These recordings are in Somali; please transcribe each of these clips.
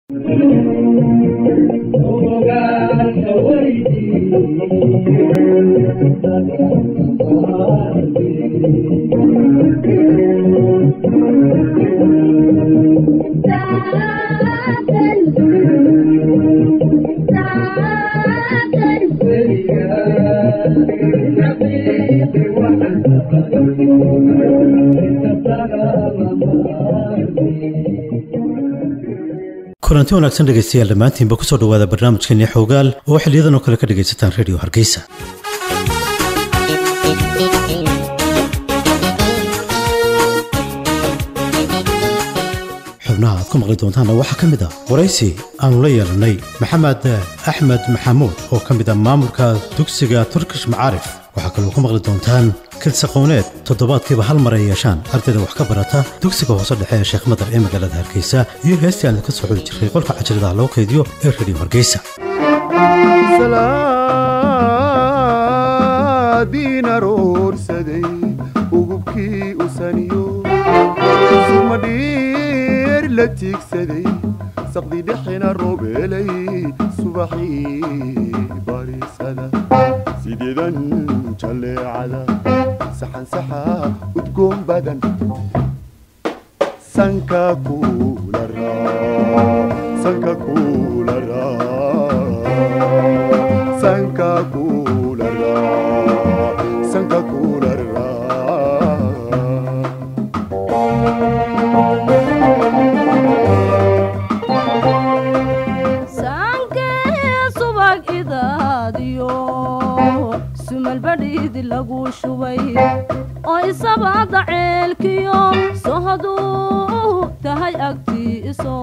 kulanti wanaagsan dhegaystayaal dhammaantiinba kusoo dhowaada barnaamijkeennii xoogaal oo xiliyadan oo kale ka dhegaysataan rediyo hargeysa xubnaha aad ku maqli doontaanna waxaa ka mid ah waraysi aannu la yeelannay maxamed axmed maxamuud oo ka mid ah maamulka dugsiga turkish macaarif waxaa kaloo ku maqli doontaan kilsaqowneed toddobaadkiiba hal mar ay yeeshaan ardayda wax ka barata dugsiga hoose dhexe ee sheekh madar ee magaalada hargeysa iyo heestii aan ka soo xuli jirray qolka cajiradaha loo keydiyo ee rediyo hargeysa diin aroorsaday ugubkii usaniyo sumadhiir la tiigsaday saqdi dhexina robeelay subaxii barisada sideedan jalleecada saxansaxa udgoon badan sanka kuula sanka kuula sanka kuula sanka kuula sumalbadhiidi lagu shubay oo isabaada ceelkiyo sohoduu tahay agtiiso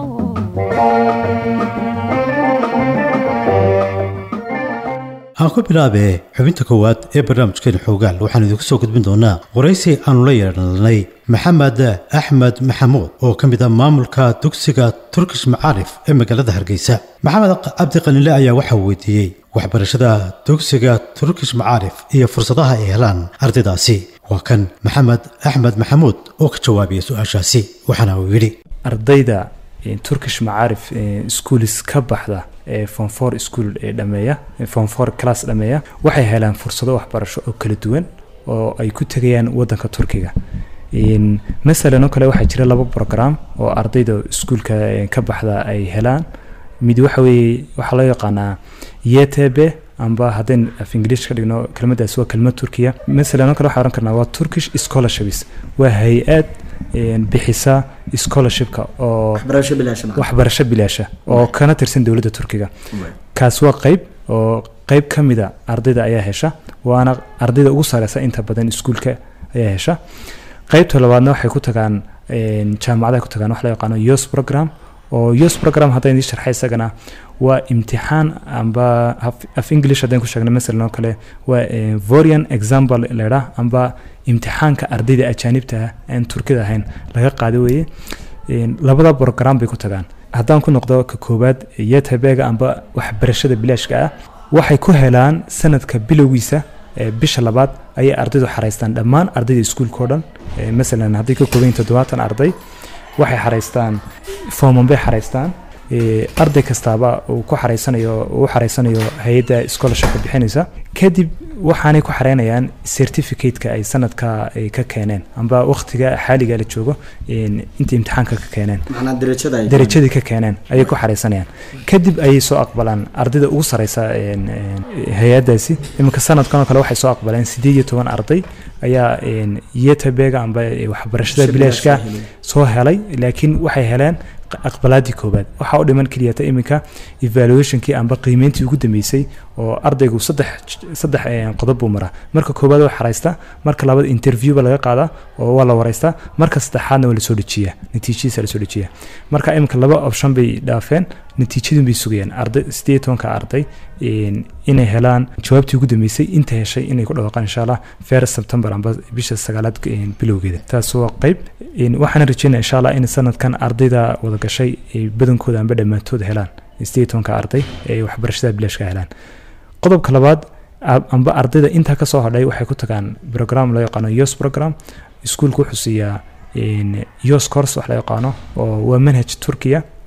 aan ku bilaabee xubinta koowaad ee barnaamijkeena xoogaal waxaan idinku soo gudbin doonaa waraysi aannu la yeelanay maxamed axmed maxamuud oo ka mid ah maamulka dugsiga turkish macaarif ee magaalada hargeysa maxamed cabdi qaniile ayaa waxaa weydiiyey waxbarashada dugsiga turkish macaarif iyo fursadaha ay helaan ardaydaasi waa kan maxamed axmed maxamuud oo ka jawaabaya su-aashaasi waxaana uu yidhi ardayda turkish macaarif schoolis ka baxda ee fonfor school ee dhameeya fonfor class dhameeya waxay helaan fursado waxbarasho oo kala duwan oo ay ku tegayaan wadanka turkiga masalan oo kale waxaa jira laba program oo ardayda iskuulka ka baxda ay helaan mid waxa weeye waxaa loo yaqaanaa ytb amba haddayn af ingiliish ka dhigno kelmaddaas waa kelmad turkiya masalan oo kale waxaa ohan karnaa waa turkish scholarships waa hay-ad bixisa scholarshipka oo waxbarasho bilaasha oo kana tirsan dowladda turkiga kaas waa qeyb oo qeyb ka mida ardayda ayaa hesha waana ardayda ugu sareysa inta badan iskuulka ayaa hesha qeybta labaadna waxay ku tagaan jaamacadaha ku tagaan wax loo yaqaano yos program oo yos program haddaan idii sharxay isagana waa imtixaan amba af english haddaan ku sheegna masalan oo kale waa vorian example leedha amba imtixaanka ardayda ajaanibta ah aan turkida ahayn laga qaado weeye labada program bay ku tagaan haddaan ku noqdo ka koowaad yetebega amba waxbarashada bilaashka ah waxay ku helaan sanadka bilowgiisa bisha labaad ayay ardaydu xaraystaan dhammaan ardayda iskuulka o dhan masalan hadday ka kooban toddobaatan arday waxay xaraystaan fooman bay xaraystaan arday kastaaba uu ku xaraysanayo uu xaraysanayo hay-adda scholarshipka bixinaysa kadib waxaanay ku xareynayaan certificate-ka ay sanadka ay ka keeneen amba waqtiga xaaliga la joogo inta imtixaanka ka keeneen darajadii ka keeneen ayay ku xareysanayaan kadib ayay soo aqbalaan ardayda ugu sareysa hay-addaasi iminka sanadkan oo kale waxay soo aqbaleen sideed iyo toban arday ayaa yetabega amba waxbarashada bilaashka soo helay laakiin waxay heleen aqbalaadii koobaad waxaa u dhiman keliyata iminka evaluationkii amba qiimeyntii ugu dambeysay oo ardaygu saddex saddex qodob buu maraa marka koobaad waa xaraystaa marka labaad interview ba laga qaadaa oo waa la wareystaa marka saddexaadna waa lasoo dejiyaa natiijadiisa lasoo dejiyaa marka iminka laba option bay dhaafeen natiijadun bay sugayaan arday sideed tobanka arday inay helaan jawaabtii ugu dambeysay inta heshay inay ku dhawaaqaan insha allah first september amba bisha sagaalaad bilowgeeda taas waa qeyb waxaana rajeynaya insha allah in sanadkan ardayda wada gashay badankooda amba dhammaantood helaan sideed tobanka arday ee waxbarashada bilaashka helaan qodobka labaad amba ardayda intaa kasoo hadhay waxay ku tagaan program loo yaqaano yos program iskuulku wuxuu siiyaa yos course wax loo yaqaano oo waa manhaj turkiya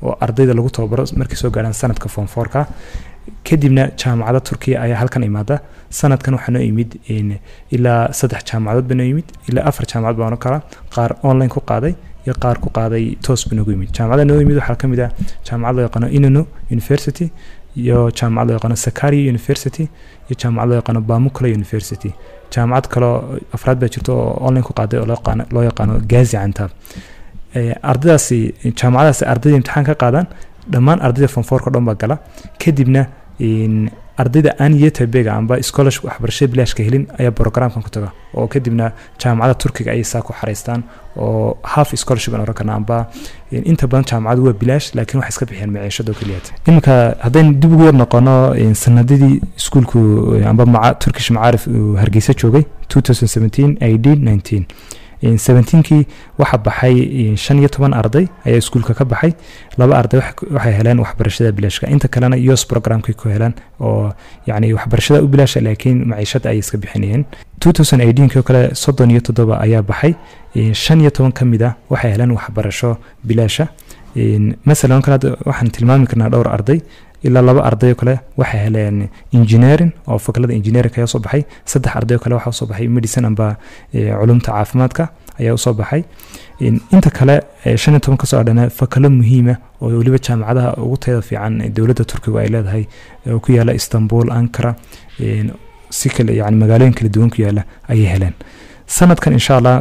oo ardayda lagu tababaro markay soo gaarhaan sanadka form fourka kadibna jaamacada turkiya ayaa halkan imaada sanadkan waxaa noo yimid in ilaa saddex jaamacadood baa noo yimid ilaa afar jaamacad baa noo kala qaar online ku qaaday iyo qaar ku qaaday toos ba noogu yimid jaamacada noo yimid waxaa ka mid ah jaamacad loo yaqaano inano university iyo jaamacad loo yaqaano sakaria university iyo jaamacad loo yaqaano bamukla university jaamacad kaloo afraad baa jirta oo online ku qaaday oo loo yaqaano- loo yaqaano gazi cantab Eh, ardaydaasi jaamacadaasi ardayda imtixaan ka qaadaan dhammaan ardayda fonfoorka o dhan baa gala kadibna in ardayda aan yetabega amba scholarship waxbarashada bilaashka helin ayaa programkan ku taga oo kadibna jaamacada turkiga ayay saa ku xareystaan oo half scholarship aan oran karna amba in inta badan jaamacadu waa bilaash laakiin waxay iska bixiyaan maciishado keliyaat iminka haddaynu dib ugu yar noqono in sanadadii iskuulku eh, amba maca turkish macaarif uu hargeysa joogay 2017 18 19 In 17kii waxaa baxay in shan iyo toban arday ayaa iskuulka ka baxay laba arday wax- waxay heleen waxbarashada bilaashka inta kalena yos programkay ku heleen oo yacni waxbarashada u bilaasha laakiin maciishada ayay iska bixinayeen 2018 oo kale soddon iyo toddoba ayaa baxay in shan iyo toban ka mid ah waxay heleen waxbarasho bilaasha In masalan oo kale hadda waxaan tilmaami karnaa dhowr arday ilaa laba arday oo kale waxay heleen engineering oo fakalada engineering ayaa soo baxay saddex arday oo kale waxaa usoo baxay medicine amba eh, culumta caafimaadka ayaa usoo baxay In- inta kale eh, shan iyo toban kasoo adhana fakalo muhiima oo weliba jaamacadaha ugu tayada fiican ee dowladda turkiga ay leedahay oo ku yaala istanbul ankara in si kale yani magaalooyin kala duwan ku yaala ayay heleen sanadkan insha allah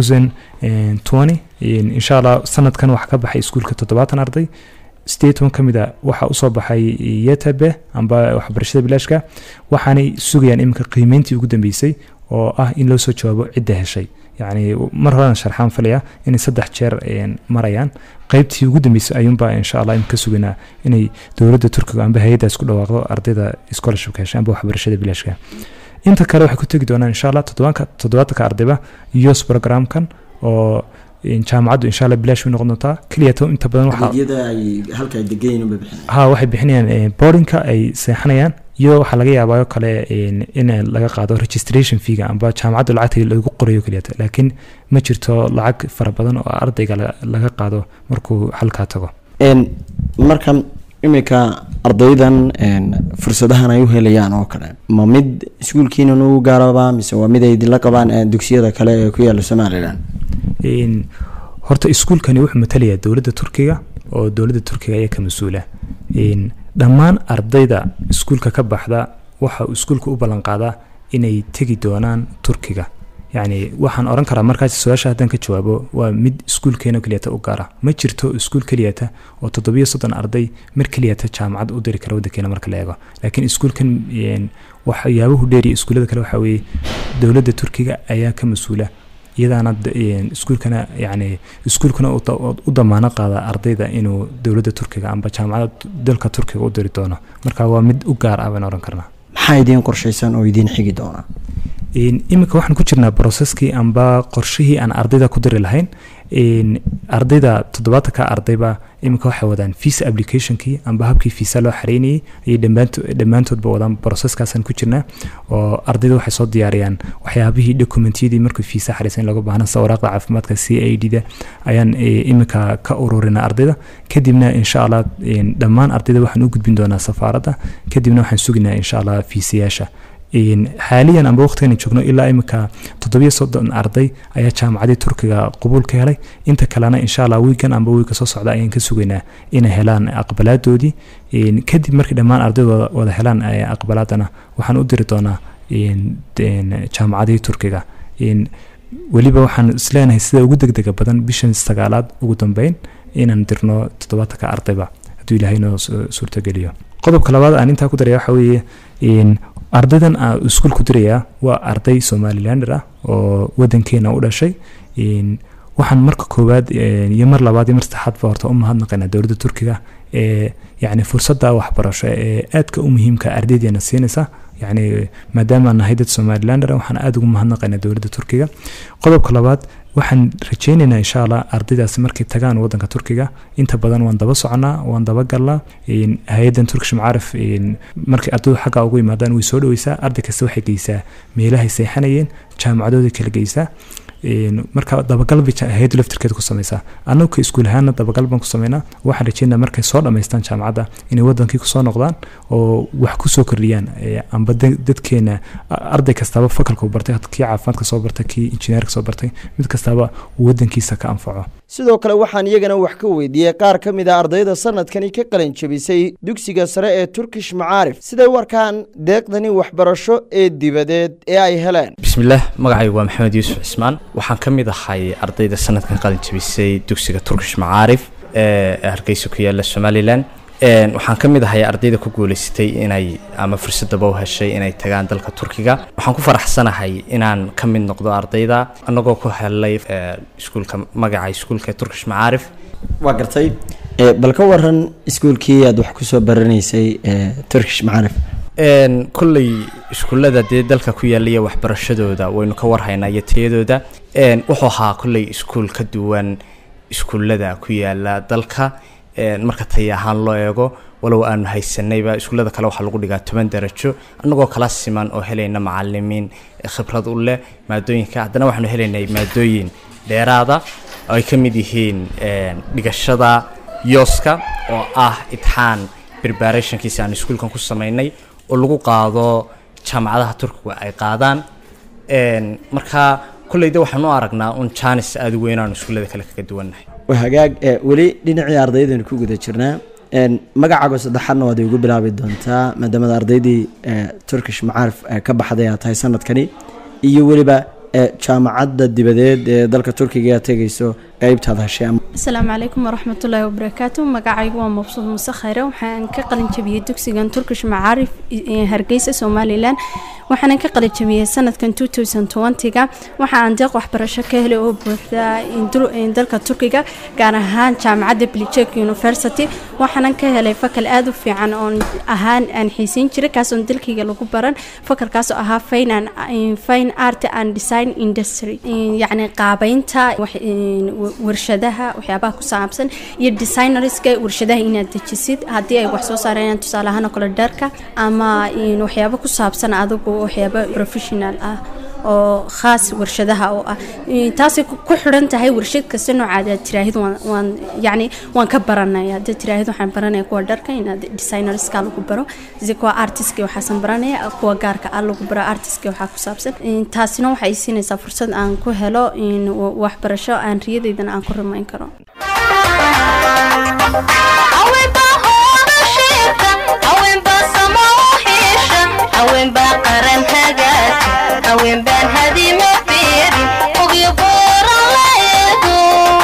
2020 in- insha allah sanadkan waxaa ka baxay iskuulka toddobaatan arday sideed toban ka mid a waxaa usoo baxay yetabe amba waxbarashada bilaashka waxaanay sugayaan iminka qiimeyntii ugu dambeysay oo ah in loo soo jawaabo cidda heshay yacni mar horean sharxaan falaya inay saddex jeer een, marayaan qaybtii ugu dambeysay ayuunbaa insha allah imika sugaynaa inay dowladda turkiga amba hay-addaas ku dhawaaqdo ardayda scholarshipka heshay amba waxbarashada bilaashka inta kale waxay ku tegi doonaan insha allah toddobaanka toddobaatanka ardayba yos programkan oo in jaamacaddu insha allah bilaash bay noqon doontaa keliyato inta badan waxaa adeegyada ay halka ay degayiin unbay bixinayaan ha waxay bixinayaan eh, boardingka ay seexanayaan iyo waxaa laga yaabaa oo kale in in laga qaado registration feega amba jaamacadda lacagta lagu qorayo keliyata laakiin ma jirto lacag fara badan oo ardayga la- laga qaado markuu halkaa tago Een, marka imika ardaydan een, fursadahan ay u helayaan oo kale ma mid iskuulkiinan u gaaraba mise waa mid ay idinla qabaan ee dugsiyada kale ee ku yaala somalilan In horta iskuulkani wuxuu matalayaa dowladda turkiga oo dowladda turkiga ayaa ka mas-uula In dhammaan ardayda iskuulka ka baxda waxa uu iskuulka u ballan qaadaa inay tegi doonaan turkiga yacni waxaan oran karaa markaas su-aasha haddaan ka jawaabo waa mid iskuulkeena keliyata u gaara ma jirto iskuul keliyata oo toddobiyo soddon arday mar keliyata jaamacad u diri kara waddankeena marka la eego laakiin iskuulkan een, waxyaabuhu dheeriya iskuullada kale waxaa weeye dowladda turkiga ayaa ka mas-uula iyadaana d- een, iskuulkana yani iskuulkuna u da- u damaano qaada ardayda inuu dowladda turkiga amba jaamacada dalka turkiga u diri doono marka waa mid u gaar ah baan oran karnaa maxaa idiin qorshaysan oo idiin xigi doona In- iminka waxaan ku jirnaa processkii amba qorshihii aan ardayda ku diri lahayn In ardayda toddobaatanka ardayba iminka waxay wadaan visa applicationkii amba habkii visa loo xareynayay ayay dhammaanto- dhammaantoodba wadaan processkaasaan ku jirnaa oo ardayda waxay soo diyaariyaan waxyaabihii dokumentiyadii markuu visa xareysan in looga baahna sida waraaqda caafimaadka c a d da ayaan eh, iminka ka ururinaa ardayda kadibna insha allah in dhammaan ardayda waxaan u gudbin doonaa safaaradda kadibna waxaan suginaa insha allah fiisayaasha In xaaliyan amba waqtigan joogno ilaa imika toddobiyo soddon arday ayaa jaamacadii turkiga qabuul ka helay inta kalena insha allah wiigan amba wiiga soo socda ayaan ka sugaynaa inay helaan aqbalaadoodii In kadib markii dhammaan ardayda wada- wada helaan eh, aqbalaadana waxaan u diri doonaa in- in jaamacadihii turkiga In weliba waxaan isleenahay sida ugu degdega badan bishan sagaalaad ugu dambeyn inaan dirno toddobaatanka ardayba hadduu ilaahay noo su- suurtageliyo qodobka labaad aan intaa ku daraya waxa weeye in ardaydan aan iskuul ku dirayaa waa arday somalilander ah oo wadankeena u dhashay in waxaan marka koowaad eh, iyo mar labaad iyo mar saddexaadba horta u mahadnaqaynaa dowladda turkiga ee yacni fursadda waxbarasho ee aadka u muhiimka ardaydeena siinaysa yacni maadaama aan nahay dad somalilander ah, waxaan aada ugu mahadnaqaynaa dowladda turkiga qodobka labaad waxaan rajaynaynaa insha allah ardaydaasi markay tagaan wadanka turkiga inta badan waan daba soconaa waan daba galnaa in hay-addan turkish macaarif in markay ardaydu xagga ugu yimaadaan way soo dhaweysaa arday kasta waxay geysaa meelahay seexanayeen jaamacadooda kala geysaa een, marka dabagal bay ja- hay-addu laftirkeeda ku sameysaa annagu ka iskuul ahaana dabagal baan ku sameynaa waxaan rajeynaa markay soo dhammaystaan jaamacadda inay wadankii kusoo noqdaan oo wax kusoo kordhiyaan ee, amba da- dadkeena a- arday kastaba fakalka uu bartay kii caafimaadka soo bartay kii injineerka soo bartay mid kastaba uu wadankiisa ka anfaco sidoo kale waxaan iyagana wax ka weydiiyey qaar ka mid a ardayda sanadkani ka qalin jebisay dugsiga sare ee turkish macaarif siday u arkaan deeqdani waxbarasho ee dibadeed ee ay heleen bismillaah magacaygu waa maxamed yuusuf cismaan waxaan ka mid ahay ardayda sanadkan qalin jebisay dugsiga turkish macaarif ee hargeysa ku yaala somalilan Een, waxaan ka mid ahay ardayda ku guuleysatay inay ama fursadaba u heshay inay tagaan dalka turkiga waxaan ku faraxsanahay inaan ka mid noqdo ardayda annagoo ku helay ee, iskuulka magaca iskuulka turkish macaarif waa gartay Eh, bal ka waran iskuulkii aad wax kusoo baranaysay ee turkish macaarif Een, kolley iskuullada dee dalka ku yaalla iyo waxbarashadooda waynu ka warhaynaa iyo tayadooda Een, wuxuu ahaa kolley iskuul ka duwan iskuullada ku yaalla dalka Een, marka tay ahaan loo eego walow aanu haysanayba iskuullada kale waxaa lagu dhigaa toban darajo annagoo kala siman oo helayna macalimiin khibrad u leh maadooyinka haddana waxaanu helaynay maadooyin dheeraada oo ay ka mid yihiin een, dhigashada yooska oo ah itixaan preparationkiisa aan iskuulkan ku samaynay oo lagu qaado jaamacadaha turkiga ay qaadaan Een, marka kolleyda waxaan u aragnaa un jaanis aada u weyn aanu iskuullada kale kaga duwannahay waa hagaag eh, weli dhinacii ardaydaynu ku guda jirnaa Een, magacaaga saddexaadna waad igu bilaabi doontaa maadaamada ardaydii eh, turkish macaarif eh, ka baxday aad tahay sanadkani iyo weliba eh, jaamacadda dibadeed ee dalka turkiga aad tegayso qeybtaad heshay ama asalaamu calaykum waraxmatullaahi wabarakaatu magacaygu waa mabsuud muuse khayre waxaan ka qalin jabiyey dugsigan turkish macaarif ee hargeysa somalilan waxaanan ka qalin jabiyey sanadkan 2020ga waxa aan deeq waxbarasho ka helay oo buuxda in dul- in dalka turkiga gaar ahaan jaamacadda blichek university waxaanan ka helay fakal aada u fiican oon ahaan aan xiiseyn jiray kaasoon dalkayga lagu baran fakalkaas oo ahaa fine and fine art and design industry yacni qaabeynta wax- in wa- warshadaha waxyaabaha ku saabsan iyo designerska warshadaha inaad dejisid haddii ay wax soo saarayaan tusaale ahaan oo kale dharka ama in waxyaabo ku saabsan adigu waxyaabo professional ah oo khaas warshadaha oo ah In taasay ku ku xidhan tahay warshad kasta noocaad aad tiraahid waan waan yacni waan ka baranaya haddaad tiraahid waxaan baranaya kuwa dharka inaad designerska lagu baro si kuwa artistka waxaasan baranaya kuwa gaarka ah lagu baro artistka waxaa ku saabsan In taasina waxay siinaysaa fursad aan ku helo in wa- waxbarasho aan riyadeydana aan ku rumayn karo haweenbaa hoodasheeka haweenbaa samooxiisha haweenbaa qaran hagaagta haweenbaan hadima beerin ogyo booran la eego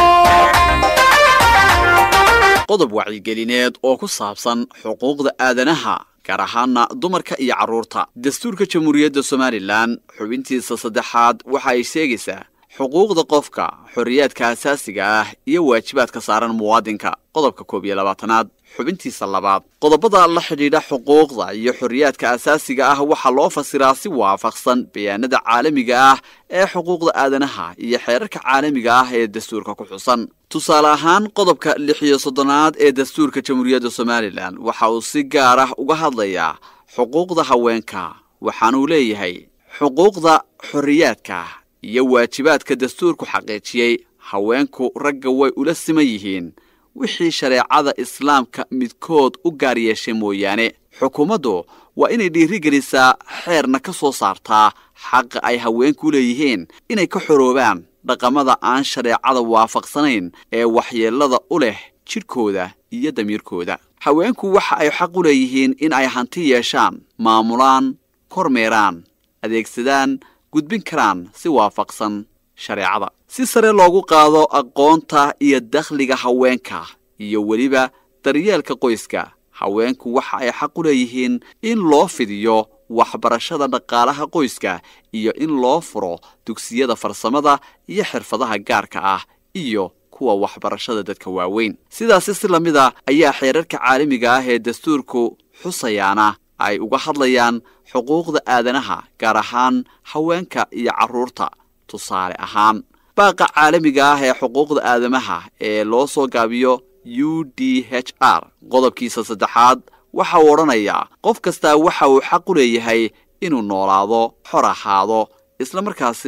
qodob wacigelineed oo ku saabsan xuquuqda aadanaha gaar ahaana dumarka iyo carruurta dastuurka jamhuuriyadda somalilan xubintiisa saddexaad waxa ay sheegaysaa xuquuqda qofka xorriyaadka asaasiga ah iyo waajibaadka saaran muwaadinka qodobka koob iyo labaatanaad xubintiisa labaad qodobada la xidhiidha xuquuqda iyo xorriyaadka asaasiga ah waxaa loo fasiraa si waafaqsan bayaanada caalamiga ah ee xuquuqda aadanaha iyo xeerarka caalamiga ah ee dastuurka ku xusan tusaale ahaan qodobka lix iyo soddonaad ee dastuurka jamhuuriyadda somalilan waxa uu si gaar ah uga hadlayaa xuquuqda haweenka waxaanuu leeyahay xuquuqda xorriyaadka iyo waajibaadka dastuurku xaqiijiyey haweenku ragga way ula siman yihiin wixii shareecada islaamka midkood u gaar yeeshay mooyaane xukuumaddu waa inay dhiirigelisaa xeerna ka soo saartaa xaqa ay haweenku leeyihiin inay ka xoroobaan dhaqamada aan shareecada waafaqsanayn ee waxyeellada u leh jidhkooda iyo damiirkooda haweenku waxa ay xaq u leeyihiin in ay hanti yeeshaan maamulaan kormeeraan adeegsadaan gudbin karaan si waafaqsan shareecada si sare loogu qaado aqoonta iyo dakhliga haweenka iyo weliba daryeelka qoyska haweenku waxa ay xaq u leeyihiin in loo fidiyo waxbarashada dhaqaalaha qoyska iyo in loo furo dugsiyada farsamada iyo xirfadaha gaarka ah iyo kuwa waxbarashada dadka waaweyn sidaasi si lamid a ayaa xeerarka caalamiga ah ee dastuurku xusayaana ay uga hadlayaan xuquuqda aadanaha gaar ahaan haweenka iyo carruurta tusaale ahaan baaqa caalamiga ah ee xuquuqda aadamaha ee loo soo gaabiyo u d h r qodobkiisa saddexaad waxa uu odhanayaa qof kastaa waxa uu xaq u leeyahay inuu noolaado xor ahaado islamarkaasina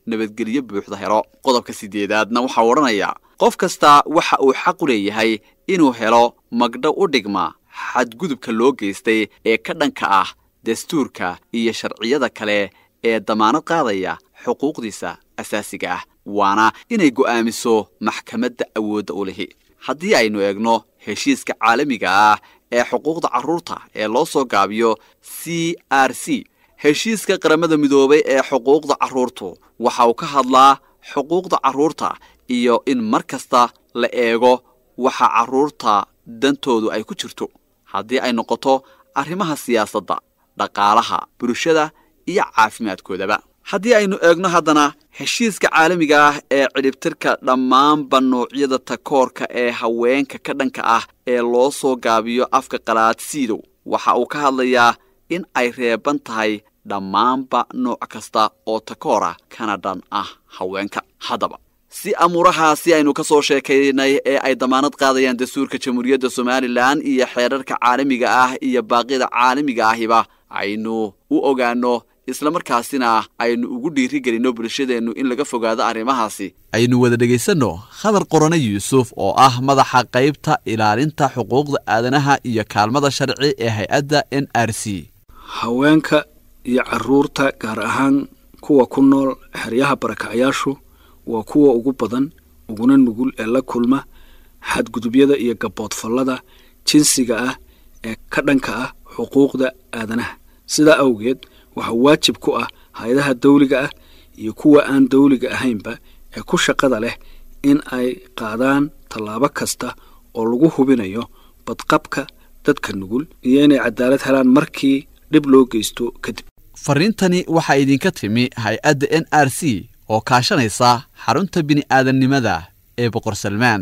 nabadgelyo buuxda helo qodobka siddeedaadna waxaa odhanayaa qof kasta waxa uu xaq u leeyahay inuu helo magdho u dhigma xadgudubka loo geystay ee ka dhanka ah dastuurka iyo sharciyada kale ee damaanad qaadaya xuquuqdiisa asaasiga ah waana inay go'aamiso maxkamadda awoodda u lihi haddii aynu eegno heshiiska caalamiga ah ee xuquuqda carruurta ee loo soo gaabiyo c r c heshiiska qaramada midoobay ee xuquuqda carruurtu waxa uu ka hadlaa xuquuqda carruurta iyo in mar kasta la eego waxa carruurta dantoodu ay ku jirto haddii ay noqoto arrimaha siyaasadda dhaqaalaha bulshada iyo caafimaadkoodaba haddii aynu eegno haddana heshiiska caalamiga ah ee cidhibtirka dhammaanba noocyada takoorka ee haweenka ka dhanka ah ee loo soo gaabiyo afka qalaadsiidow waxa uu ka hadlayaa in ay reeban tahay dhammaanba nooc kasta oo takoora kana dhan ah haweenka haddaba si amuurahaasi aynu ka soo sheekaynay ee ay damaanad qaadayaan dastuurka jamhuuriyadda somalilan iyo xeerarka caalamiga ah iyo baaqyada caalamiga ahiba aynu u ogaanno islamarkaasina aynu ugu dhiirigelinno bulshadeennu in laga fogaado arrimahaasi aynu wada dhegaysanno khadar qorane yuusuf oo ah madaxa qaybta ilaalinta xuquuqda aadanaha iyo kaalmada sharci ee hay-adda n r c haweenka iyo caruurta gaar ahaan kuwa ku nool xeryaha barakacayaashu waa kuwa ugu badan uguna nugul ee la kulma xadgudubyada iyo gaboodfallada jinsiga ah ee ka dhanka ah xuquuqda aadanaha sidaa awgeed waxaa waajib ku ah hay-adaha dawliga ah iyo kuwa aan dawliga ahaynba ee ku shaqada leh in ay qaadaan tallaabo kasta oo lagu hubinayo badqabka dadka nugul iyo inay cadaalad helaan markii dhib loo geysto kadib fariintani waxaa idinka timi hay-adda n r c oo kaashanaysa xarunta bini'aadannimada ee boqor salmaan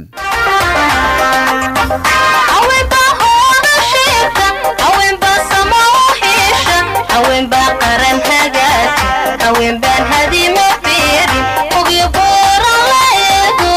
haweenbaa qaran hagaagsan haweenbaan hadima fiirin ogyo booran la eego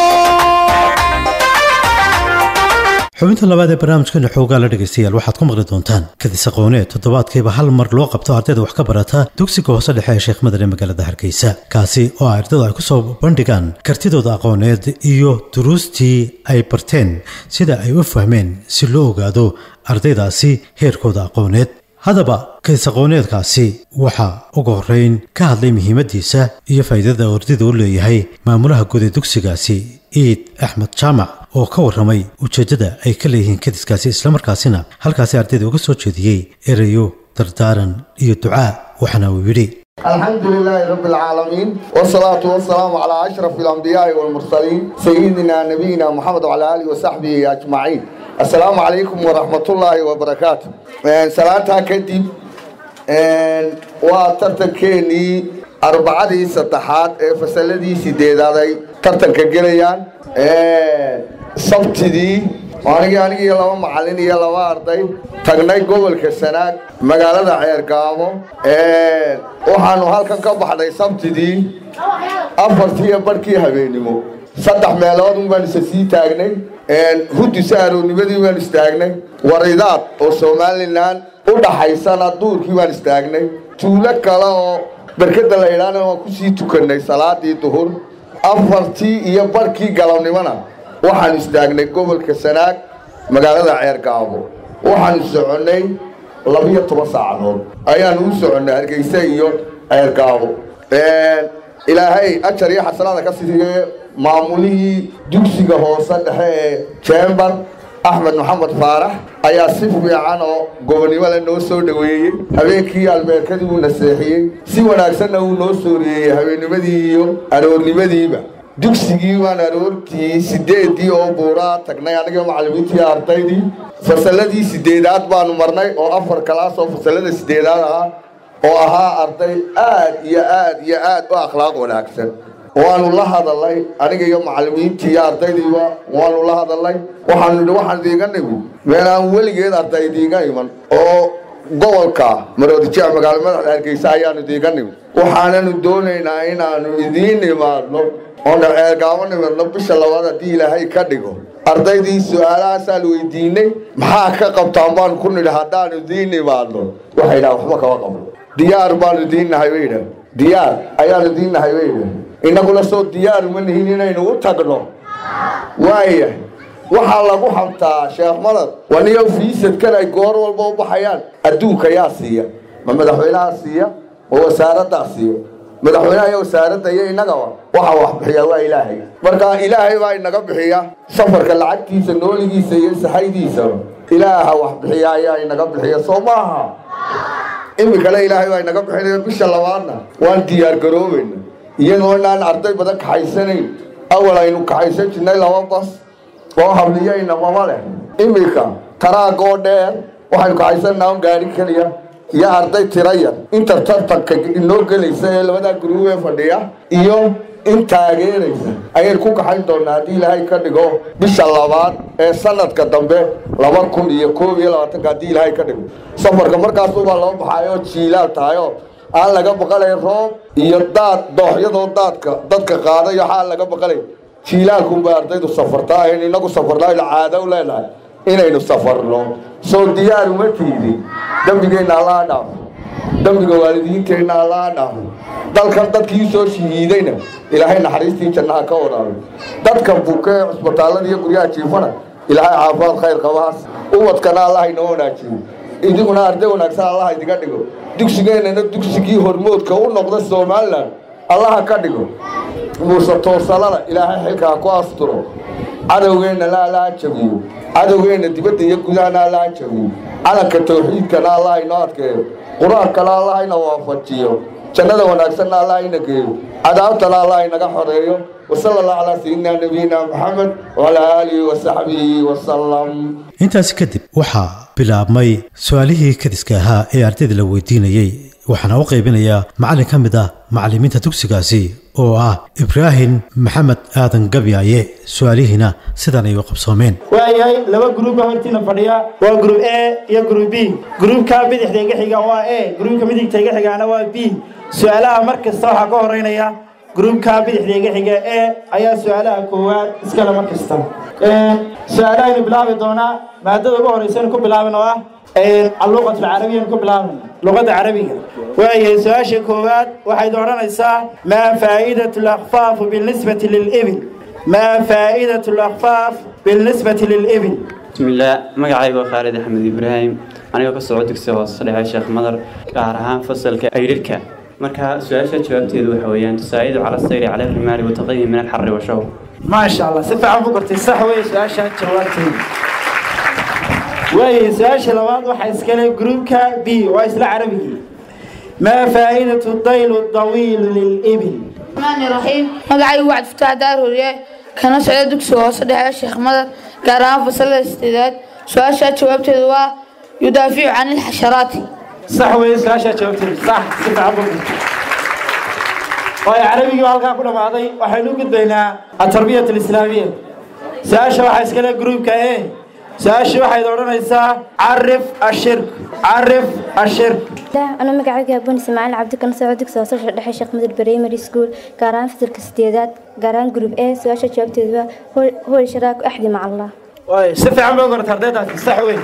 xubinta labaad ee barnaamijkeena xoogaa la dhegaystayaal waxaad ku maqli doontaan kadis aqooneed toddobaadkiiba hal mar loo qabto ardayda wax ka barata dugsiga hoose dhexe ee sheekh madar ee magaalada hargeysa kaasi oo ardaydu ay ku soo bandhigaan kartidooda aqooneed iyo duruustii ay barteen sida ay u fahmeen si loo ogaado ardaydaasi heerkooda aqooneed haddaba kadis aqooneedkaasi waxaa ugu horrayn ka hadlay muhiimaddiisa iyo faa'iidada ardayda u leeyahay maamulaha guud ee dugsigaasi iid axmed jaamac oo ka warramay ujeeddada ay ka leeyihiin kadiskaasi islamarkaasina halkaasi ardayda uga soo jeediyey erayo dardaaran iyo ducaa waxaana uu yidhi الحمد لله رب العالمين والصلاة والسلام على أشرف الأنبياء والمرسلين سيدنا نبينا محمد وعلى آله وصحبه أجمعين السلام عليكم ورحمة الله وبركاته سلامتها كدب وترتكيني arbacadii saddexaad ee fasaladii sideedaaday tartanka gelayaan sabtidii anigi anigi iyo laba macalin iyo laba arday tagnay gobolka sanaag magaalada ceergaamo waxaanu halkan ka baxnay sabtidii afartii iyo barhkii habeennimo saddex meelood un baan isa sii taagnay hudisa aroonimadii baan istaagnay waridaad oo somalilan u dhaxaysana duurkii baan istaagnay tuulo kale oo berkada la idhaana waan kusii tukanay salaadii duhur afartii iyo barhkii galabnimona waxaan istaagnay gobolka sanaag magaalada ceergaabo waxaanu soconnay labiyo toban saacadood ayaanu u soconnay hargeysa iyo ceergaabo ilaahay ajar iyo xasanaada ka siiye maamulihii dugsiga hoose dhexe ee jembar axmed maxamed faarax ayaa si fiican oo gobonnimo le noo soo dhoweeyey habeenkii albeerkadii uu naseexiyey si wanaagsanna uu noo sooriyeeyey habeennimadii iyo aroornimadiiba dugsigii baan aroortii sideedii oo buuraa tagnay aniga macallimiintii ardaydii fasalladii sideedaad baanu marnay oo afar kalaas oo fasallada sideedaad ahaa oo ahaa arday aad iyo aad iyo aad u akhlaaq wanaagsan waanu la hadalnay aniga iyo macallimiintii iyo ardaydiiba waanu la hadalnay waxaanu nidhi waxaan idiinga nimid meel aan weligeed arday idiinga iman oo gobolka maroodijeec magaalo madaxda hargeysa ayaanu idiinga nimid waxaananu doonaynaa inaanu idiin imaadno oona ceergaamo nimadno bisha labaad haddii ilaahay ka dhigo ardaydii su-aalahaasaan weydiinay maxaa ka qabtaan baanu ku nidhi haddaanu idiin imaadno waxay dhaha waxba kama qabno diyaar baanu idiin nahay bay idhah diyaar ayaanu idiin nahay bay idhah innaguna soo diyaar uma nihin inaynu u tagno waaya waxaa lagu xamtaa sheekh madad waniyo fiisadkan ay goor walba u baxayaan adduunka yaa siiya ma madaxweynaha siiya ma wasaaraddaa siiya madaxweynaha iyo wasaaradda iyo innagaba waxaa wax bixiyaa waa ilaahay marka ilaahay baa inaga bixiya safarka lacagtiisa nooligiisa iyo saxaydiisaba ilaaha wax bixiya ayaa inaga bixiya soo maaha iminkana ilaahay baa inaga bixinaya bisha labaadna waan diyaar garoobayna iyadoo inaan arday badan kaxaysanayn awal aynu kaxaysan jirnay laba bas oo habliyayna mama leh iminka taraagoo dheer waxaynu kaxaysanaa un gaari keliya iyo arday tira yar inta tartanka inoo gelaysa ee labadaa guruub ee fadhiya iyo in taageeraysa ayaynu ku kaxayn doonaa haddii ilaahay ka dhigo bisha labaad ee sanadka dambe laba kun iyo koob iyo labaatanka haddii ilaahay ka dhigo safarka markaasubaa loo baxaay oo jiilaal tahay oo aan laga baqalay roob iyo daad dooxyadoo daadka dadka qaadayo waxaan laga baqalay jiilaalkunbay ardaydu safartaa aynu inagu safarnaa aynu caado u leenahay inaynu safarno soo diyaar uma tiidi dembigeenna allaha dhaafo dembiga waalidiinteenna allaha dhaafo dalkan dadkii soo shahiidayna ilaahay naxariistii jannaha ka waraabay dadka buka ee cusbitaallada iyo guryaha jiifana ilaahay caafimaad khayr qabahaas ubadkana allaha inoo wanaajiyo idiguna arday wanaagsan allaha idiga dhigo dugsigeennana dugsigii hormoodka u noqda somalilan allaha ka dhigo muuse toosalada ilaahay xilkaa ku asturo cadowgeennana allaha jabiyo cadowgeenna dibadda iyo gudahana allaha jabiyo calanka tawxiidkana allaha inoo adkeeyo qur-aankana allaha ina waafajiyo jannada wanaagsanna allah ina geeyo cadaabtana allah inaga xoreeyo wasala allah calaa sayidina nabiyina maxamed wacalaa aalihi wasaxbihi wasalam intaasi kadib waxaa bilaabmay su-aalihii kadiska ahaa ee ardayda la weydiinayey waxaana u qaybinayaa macallin ka mid ah macallimiinta dugsigaasi oo ah ibraahim maxamed aadan gabyaaye su-aalihiina sidan ay u qabsoomeen waayahay laba gruub baa hortiina fadhiya waa gruub a iyo gruub b gruubka bidixda iga xiga waa a gruubka midigta iga xigaana waa b su-aalaha mar kasta waxaa ka horeynaya gruubka bidixda iga xiga a ayaa su-aalaha koowaad iskale mar kasta su-aalahaynu bilaabi doonaa maadada ugu horeysan ku bilaaban oo ah alluqat alcarabiyan ku bilaaban luqadda carabiga waayahay su-aasha koowaad waxayd odhanaysaa maa faa'idatu lakfaafu bilnisbati lilibil maa faa'idatu lakfaaf bilnisbati lilibil bismillaah magacayga waa khaalid axmed ibraahim anigoo ka soco dugsiga hoose dhexe sheekh madar gaar ahaan fasalka ayrirka marka su-aasha jawaabteedu waxa weeyaan tusaa'idu cala sayri cala rimaali wataqayim min alxarri washaw maasha allah si fiican bu gartay sax weeye su-aasha jawaabteedu waayahay su-aasha labaad waxaa iskale gruubka b waa isla carabigii maa faa'idatu daylu dawiilu lilibil الرحمن الرحيم مقعي وعد فتح دار هوريه كان سعيد دكسو صدح الشيخ مدر قران فصل الاستعداد سؤال شات جوابته هو يدافع عن الحشرات صح وين سؤال جوابته صح صح عبد waayo carabigii halkaa ku dhammaaday waxaynu u gudbaynaa atarbiyat alislaamiya su-aasha waxaa iskale gruubka e su-aashii waxayd odhanaysaa carif ashirk carif ashirk أنا مقعد أبون إسماعيل عبد كان سعود دكتور صفر دحي شيخ مدر بريمري سكول قاران في تلك السديدات قاران جروب إيه سؤال جوابته هو هو الاشتراك أحدي مع الله waayo si fiican baa garata ardaydaasi sax weyn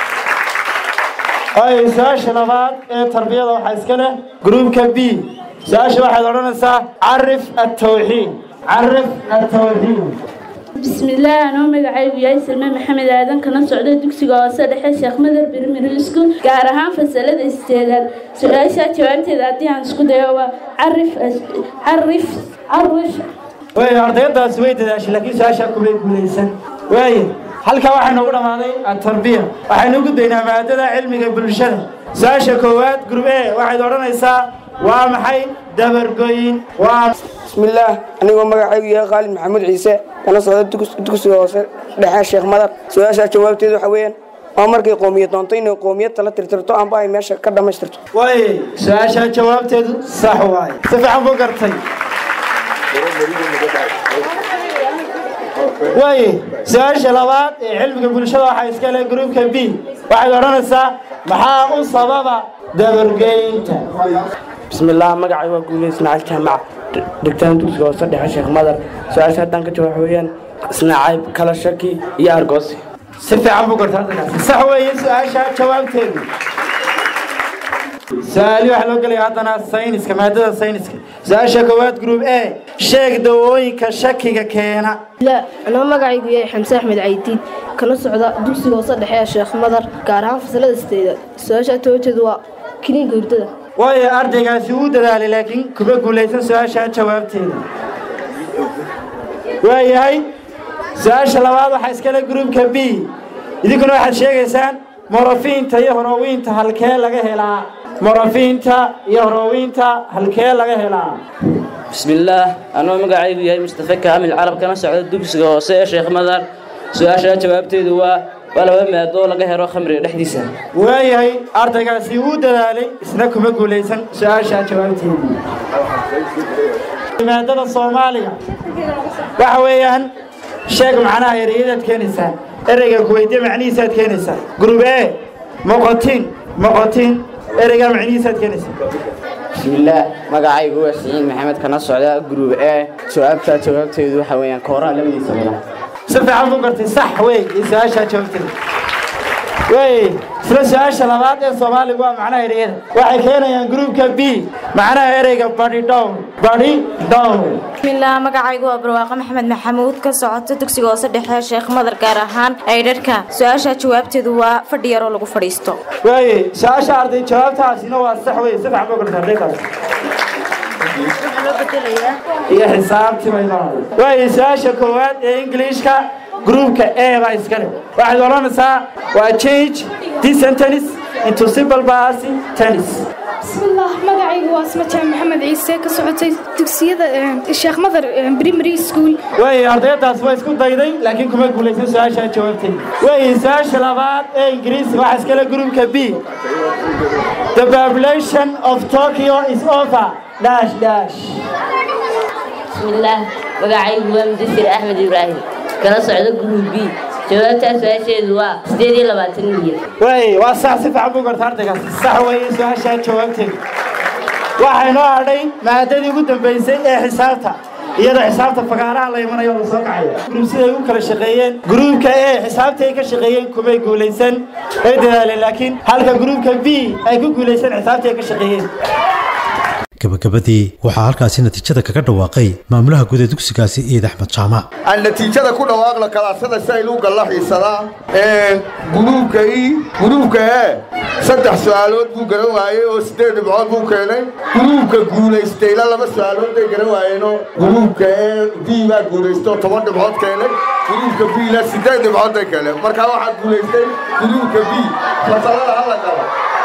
waayo su-aasha labaad ee tarbiyada waxaa iska leh gruubka b su-aasha waxaad odhanaysaa carif atawxiid carif atawxiid بسم الله أنا مقعي وياي سلمى محمد آدم كنا سعودة دكسي قواسة دحي شيخ مدر برميري سكول قارهان فسالة استعداد سؤال شات جوابتي ذاتي عن سكول ديوا عرف عرف عرف waayo ardaydaasi way dadaashay laakiin su-aashaa kumay guulaysan waaye halkaa waxaynu ugu dhammaaday atarbiya waxaynu u gudbaynaa maadada cilmiga bulshada su-aasha koowaad group a waxayd odhanaysaa waa maxay dabargoyin waa bismillaah anigoo magacaygu yahay khaalid maxamuud ciise kana socda dugsiga hoose dhexe sheekh madar su-aashaa jawaabteedu waxa weeyaan waa markay qoomiyad doonto inay qoomiyad tala tirtirto amba ay meesha ka dhammaystirto waaye su-aashaa jawaabteedu sax waaye si fiican buu gartay waaye su-aasha labaad ee cilmiga bulshada waxaa iska leh gruubka b waxayd odhanaysaa maxaa u sababa dabargeynta bismillaah magacay waa guuley ismaaciil jaamac dhigtaan dugsiga hoose dhexe sheekh madar su-aasha haddaan ka jawaab waxa weeyaan isnaacayb kala shaki iyo argoosi si fiican buu gartaa ardaygaasi sax weeye su-aasha jawaabteedu su-aali waxaa loo gelaya haddana sayniska maadada sayniska su-aasha koowaad group a sheeg dawooyinka shakiga keena لا أنا magacaygu yahay xamse axmed caydiid kana socda dugsiga hoose dhexe ee sheekh madar gaar ahaan fasalada sideedaad su-aasha toojeedu waa kiniinka hurdada waayo ardaygaasi wuu dadaalay laakiin kuma guulaysan su-aasha jawaabteeda waayahay su-aasha labaad waxaa iskale gruupka b idinkuna waxaad sheegaysaan morafiinta iyo horowiinta halkee laga helaa morafiinta iyo horowiinta halkee laga helaa bismillaah anoo magacaygu yahay mustafa kaamil carab kana socda dugsiga hoose ee sheekh madar su-aasha jawaabteedu waa waa laba maadoo laga helo khamriga dhexdiisa waayahay ardaygaasi wuu dadaalay isna kuma guulaysan su-aasha jawaabteeda maadada soomaaliga waxa weeyaan sheeg macnaha ereyadaad keenaysaa ereyga kuweydiye macnihiisaad keenaysaa gurub e moqotin moqotin ereyga macnihiisaad keenaysaa bismillaah magacaygu waa siciid maxamed kana socda gruub e jawaabta jawaabteedu waxa weeyaan kooraha labadiisa wada si fiican buu gartay sax wey iyo su-aasha jawaabteeda wey isla su-aasha labaad ee soomaaliga waa macnaha ereyada waxay keenayaan gruubka b macnaha ereyga badi down badi down bismillaah magacaygu waa barwaaqo maxamed maxamuud ka socota dugsiga hoose dhexe sheekh madar gaar ahaan aydharhka su-aasha jawaabteedu waa fadhi yaroo lagu fadhiisto waaye su-aasha arday jawaabtaasina waa sax wey si fiican buu gartay ardaydaas iyo xisaabtii bay noqon waaye su-aasha koowaad ee ingiliishka gruupka e baa iskale waxaad odhanaysaa waa change this sentence into simple past tense bismillaah magacaygu waa asmataan maxamed ciise ka socotay dugsiyada sheekh madar primary school waaye ardaydaas waa isku dayday laakiin kuma guulaysan su-aasha jawaabteeda waaye su-aasha labaad ee ingiriisi waxaa iskale gruupka b the population of tokyo is over dash dash bismillaah magacaygu waa mudasir axmed ibraahim kala socda gruub b jawaabtaa su-aasheedu waa sideed iyo labaatan milyan waaye waa sax si fiican buu garta ardaygaas sax weeye su-aasha jawaabteeda waxaa inoo hadhay maadadii ugu dambaysay ee xisaabta iyadoo xisaabta fagaaraha la imanayo oo la soo kacayo gruub siday u kala shaqeeyeen gruubka e xisaabtay ka shaqeeyeen kumay guulaysan way dadaaleen laakiin halka gruubka b ay ku guulaysan xisaabtay ka shaqeeyeen gabagabadii waxaa halkaasi natiijada kaga dhawaaqay maamulaha guud ee dugsigaasi ciid axmed jaamac aan natiijada ku dhawaaqna kalaasada si aynu u galla xiisadaa guruubka i guruubka e saddex su-aalood buu garan waayey oo siddeed dhibcood buu keenay guruubka guulaystayna laba su-aalood bay garan waayeenoo guruubka e b baa guulaystay oo toban dhibcood keenay guruubka b-na siddeed dhibcood bay keeneen markaa waxaa guulaystay guruubka b fasalada hala galo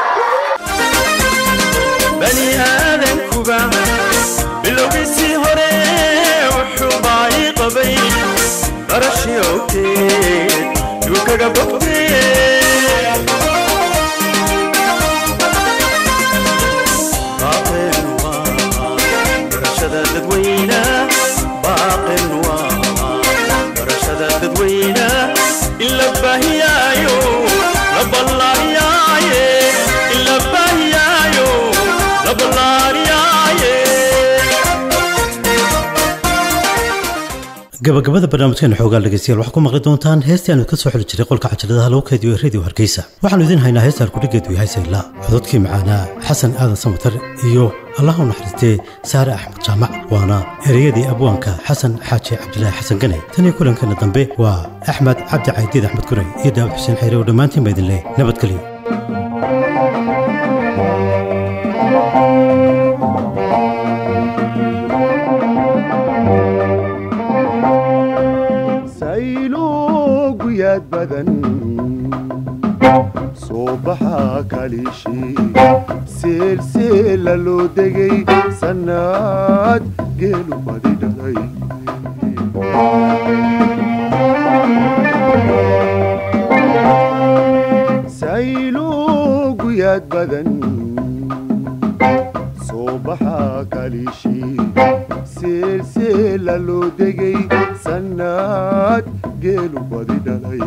bani aadankuba bilowgiisii hore wuxuu baayi qabay barashii owteed yuu kaga bogtee baaqin waa barashada dadweyna baaqin waa barashada dadweyna in la baahiyaayo la ballaariyaaye in la baahiyaayo gabagabada barnaamijkeena xoogaa dhegeystayaal waxaa ku maqli doontaan heestii aanu ka soo xili jiray qolka cajaladaha lagu keediyo ee radio hargeysa waxaanu idiin haynaa heesta halkudhigeedu yahay sayla cododkii macaanaa xasan aadan samatar iyo allah u naxariistee saare axmed jaamac waana ereyadii abwaanka xasan xaaji cabdilaahi xasan gane tan iyo kulankeena dambe waa axmed cabdi caydiid axmed guray iyo daawud xuseen xayre oo dhammaantiin baa idin leh nabadgelyo sayluuguyad badan soo baxa kaliishii seelseela loo degay sannaad geelu badi dhalay sayluuguyad badan soo baxa kaliishii seelseela loo degay sannaad geelu badi dhalay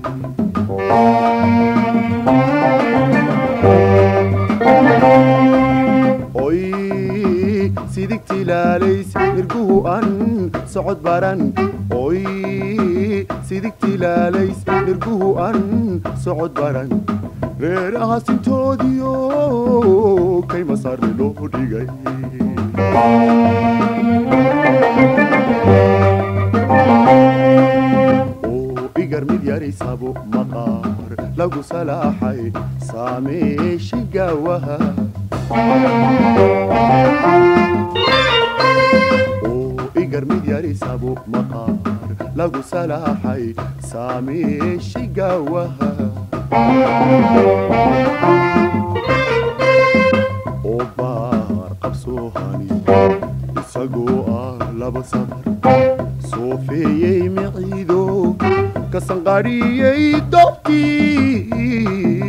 oy sidigtilaalays irguhu an socod baran oy sidigtilaalays irguhu an socod baran reeraha sintoodiyo kay masaarni loo dhigay oo igar mid yaraysabo maqaar lagu salaaxay saameeshi gaawaha oo igar mid yaraysabo maqaar lagu salaaxay saameeshi gaawaha oo baar qabsoohani isagoo ah laba samar soofeeyey miciido ka sanqadhiyey dobkii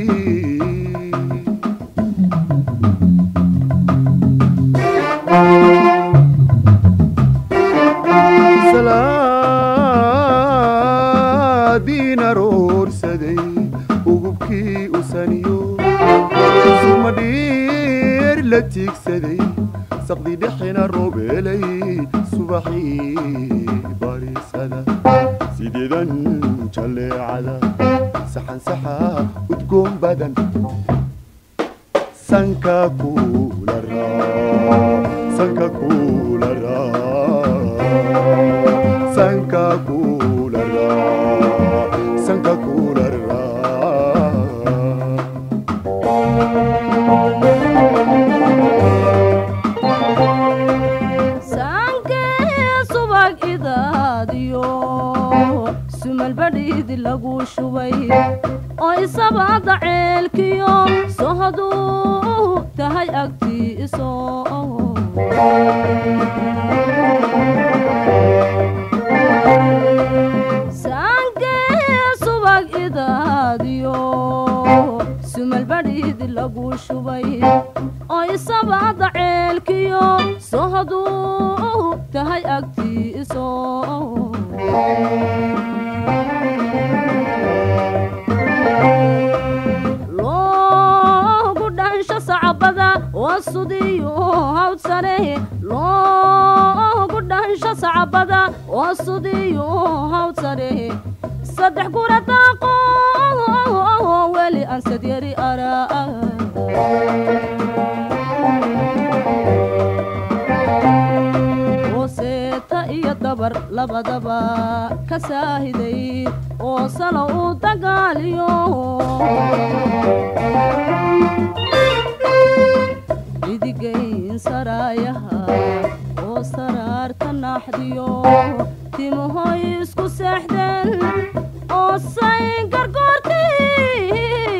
salaadiin aroorsaday ugubkii u saniyo suma dhiir la tiigsaday saqdi dhexina roobeelay subaxii barisada sideedan jalleecada saxan saxa udgoon badan sanka kula raa sanka kula raa sanka kula raa sanka kula sankee subag idaadiyo sumalbadhiidi lagu shubay oo isabada ceelkiyo sohoduu tahay agtiiso sankee subag idaadiyo sumalbadhiidi lagu shubay oo isabada ceelkiyo sohoduu tahay agtiiso loogu dhansho sacbada waa sudiyo hawd sare loogu dhansho sacbada waa sudiyo hawd sare saddex gura daaqo weli aan sadyari araa hooseeta iyo dabar labadaba ka saahiday oo salo u dagaaliyo midigayn saraayaha oo saraarta naaxdiyo timahoy isku seexdeen oo say gargoortii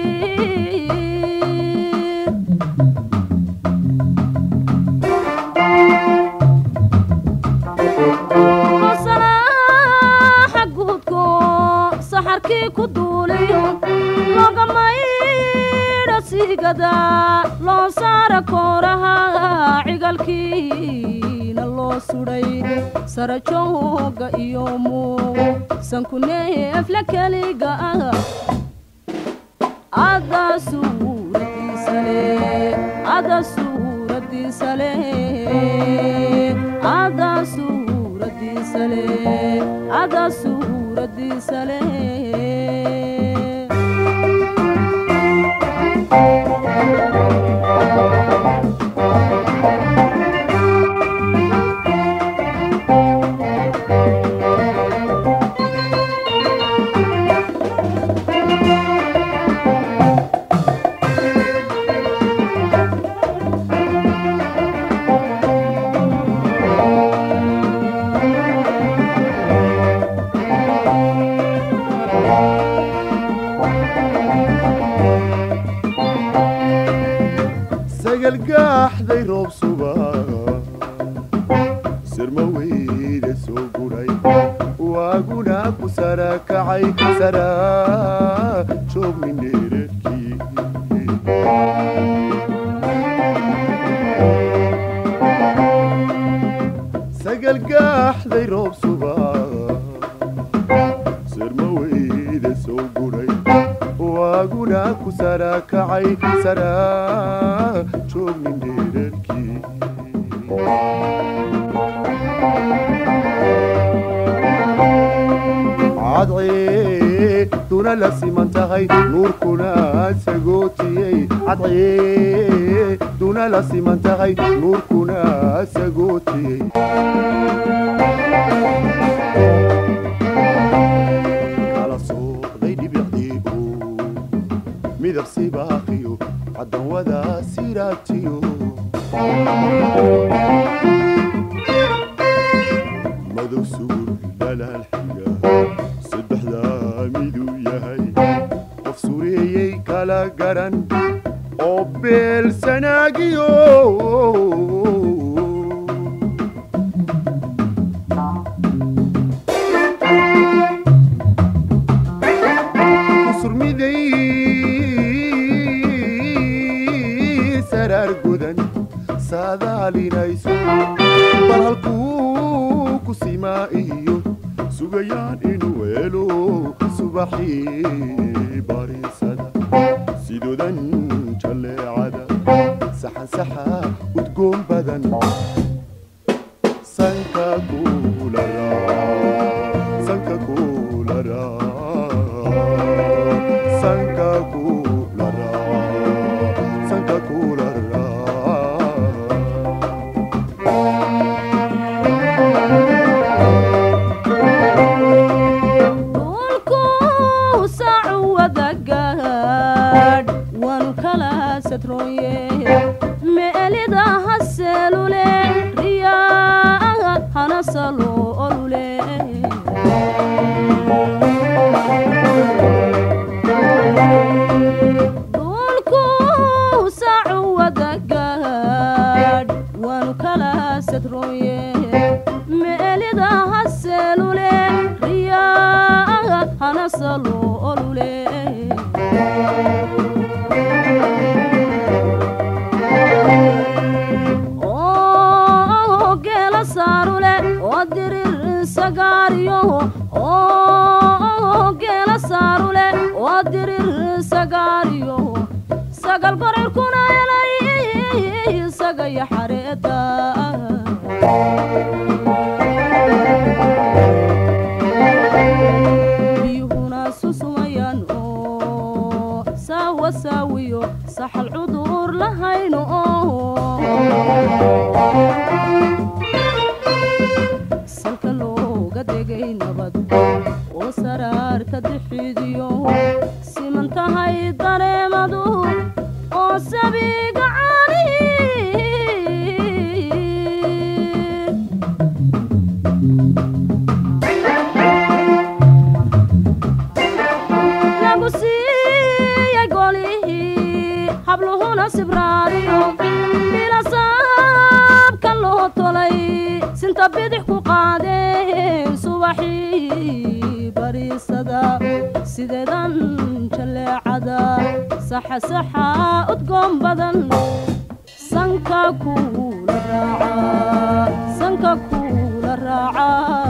hosalaaxa guudko saxarkii ku duuliyo logamaydha siigada loo saara kooraha cigalkiina loo sudhay sarajooga iyo muu sankuneefla keliga ah ada suuradiisale ada suuradiisale ada suuradiisale ada suuradiisale sagal gaaxday roob suba sirma weyda soo guray waaguna ku sarakacay saraa joognin dheeradkii sagal gaaxday roob suba sirma weyda soo guray waaguna ku sarakacay saraa joognin dheerarkii cadceeduna la siman tahay nuurkuna sagootiyey cadcee duna la siman tahay nuurkuna sagootiyey kala sooqday dhibicdiigu midab sibaaqiyo caddan wada siraatiyo madow sugur dhalaal xiga saddexdaa miduu yahay qof sureeyey kala garan oo beel sanaagiyo kusurmiday saraar gudan saadaalinayso bal halkuu ku simaa iyo sugayaan inuu helo subaxii bariisada sidoodan jalleecada saxan saxa udgoon badan sanka kula sanka kula sanka kula sanka kula dhulku saacu wada gaadh waanu kala sadrooye meelida haseelule riyaa hana salo olule dhulku saacu wada gaadh waanu kala sadrooye meelida haseelule riyaa hana salo olule oo geela saarule oo dirir sagaariyo oo geela saarule oo dirir sagaariyo sagal gorirkuna helay sagaya xareeta biyuhuna susumayaan oo saawa saawiyo saxal cudur lahayno salka looga degay nabad oo saraarka dixidiyo siman tahay dareemadu oo sabiga caanihi lagu siiyey golihii habluhuna sibraariyo bilasaabka loo tolay sinta bidix ku qaadeen subaxii bariisada sideedan jalleecada saxa saxa udgoon badan sanka kuula raaca sanka kuula raaca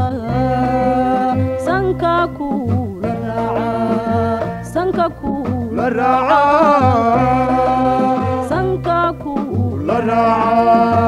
sanka kuula raaca sanka kuula raaca sanka kuula raaca